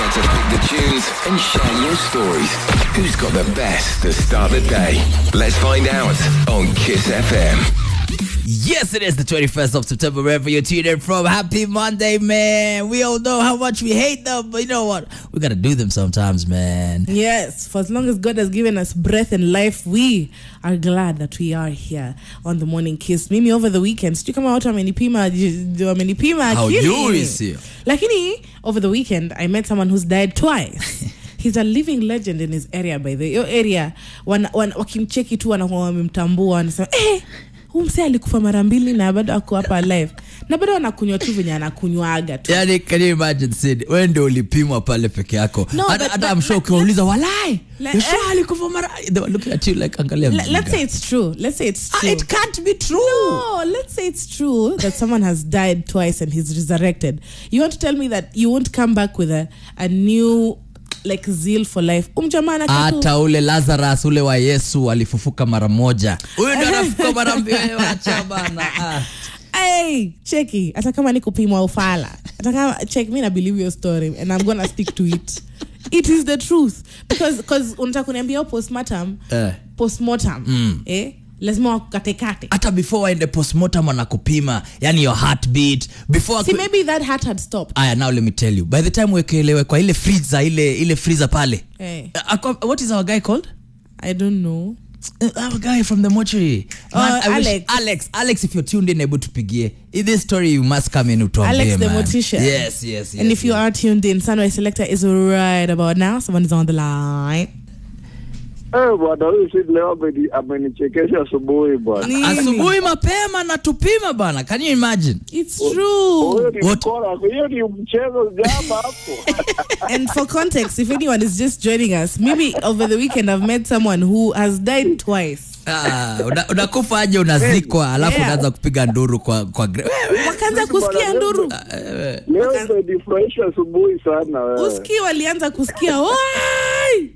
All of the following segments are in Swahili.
out to pick the tunes and share your stories. Who's got the best to start the day? Let's find out on Kiss FM. Yes, it is the 21st of September, wherever you're tuned in from. Happy Monday, man. We all know how much we hate them, but you know what? We gotta do them sometimes, man. Yes, for as long as God has given us breath and life, we are glad that we are here on the morning kiss. Mimi over the weekend, sijui kama watu wamenipima j- wamenipima akili. Haujui, sio? Lakini over the weekend I met someone who's died twice. He's a living legend in his area by the way. Hiyo area wana, wana, wakimcheki tu wanakuwa wamemtambua wanasema eh, huu msee alikufa mara mbili na bado ako hapa alive na bado anakunywa tu venye anakunywaga tu Yani, can you imagine Sid? Wewe ndio ulipimwa pale peke yako. No, Hata but- hata but- I'm sure ukiwauliza walai. Le- You're sure alikufa mara they were looking at you like angalia. Le- mjinga. let's say it's true let's say it's Ah, true it can't be true. No, let's say it's true that someone has died twice and he's resurrected. You want to tell me that you won't come back with a, a new like zeal for life? Umjamana hata ule lazarus ule wa yesu alifufuka mara moja huyu ndo anafuka mara mbili wacha bana ah. Hey, cheki hata kama ni kupimwa ufala hata kama check me na believe your story and i'm gonna stick to it it is the truth because because unataka kuniambia hiyo postmortem Eh. postmortem eh lazima wakukatekate hata before waende postmortem wanakupima yani your heartbeat before see aku- maybe that heart had stopped aya now let me tell you by the time wekelewe kwa ile freezer ile ile freezer pale Eh. Uh, ako- what is our guy called i don't know Uh, our guy from the mortuary Oh, I wish- Alex. alex alex if you're tuned in able tupigie In this story you must come in utuambie Alex the man. mortician. yes yes yes and if you yes. are tuned in, Sunrise Selector is right about now. Someone is on the line. Eh, bwana huyu si leo ameni- amenichekesha asubuhi bwana. Nini? asubuhi mapema na tupima bana can you imagine It's Huyo true. ni What? mkora, hiyo ni mchezo jama hapo. and for context, if anyone is just joining us, maybe over the weekend I've met someone who has died twice. Ah, una- unakufa aje unazikwa alafu Yeah. unaanza kupiga nduru kwa, kwa gre- wewe. Wakaanza kusikia nduru. Leo umenifurahisha asubuhi sana wewe. Uski walianza kusikia wai.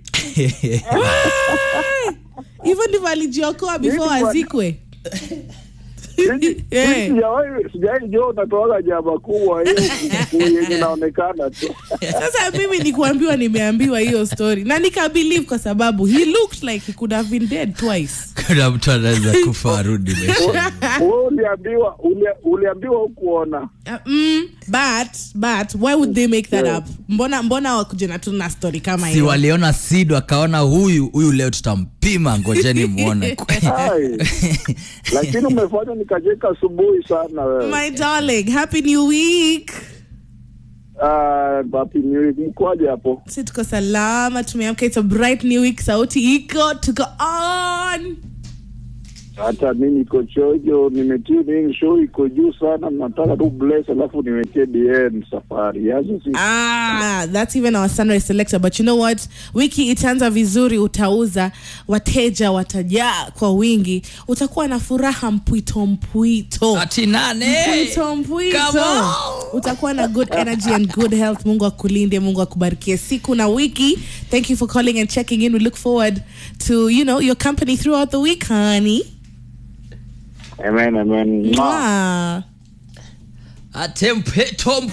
Wai. Hivyo ndivyo alijiokoa before Nini bwana? azikwe. Siji- Eh. sijawahi- Sijawahi jua unatoaga jama kubwa hiyo yenye inaonekana tu. Sasa mimi ni kuambiwa nimeambiwa hiyo story na nikabelieve kwa sababu he looked like he could have been dead twice. kuna mtu anaweza kufa arudi maisha Wewe uliambiwa uli- uliambiwa hukuona. Uh, mm, but but why would they make that Yeah. up mbona mbona wakuje na tu na story kama si hiyo waliona sid wakaona huyu huyu leo tutampima ngojeni mwone Hai. Lakini umefanya nikacheka asubuhi sana wewe. my darling happy new week Ah, Happy New Week. Mkoaje hapo? si tuko salama tumeamka it's a bright new week sauti iko tuko on hata mi niko chojo nimetune in show iko juu sana nataka tu bless alafu niwekee dn safari yazo si Ah, that's even our sunrise selector but you know what wiki itaanza vizuri utauza wateja watajaa kwa wingi utakuwa na furaha mpwito mpwito ati nane mpwito mpwito Come on. utakuwa na good energy and good health mungu akulinde mungu akubarikie siku na wiki thank you for calling and checking in we look forward to you know your company throughout the week honey amen amen Mwah. Mwah. ate mpeto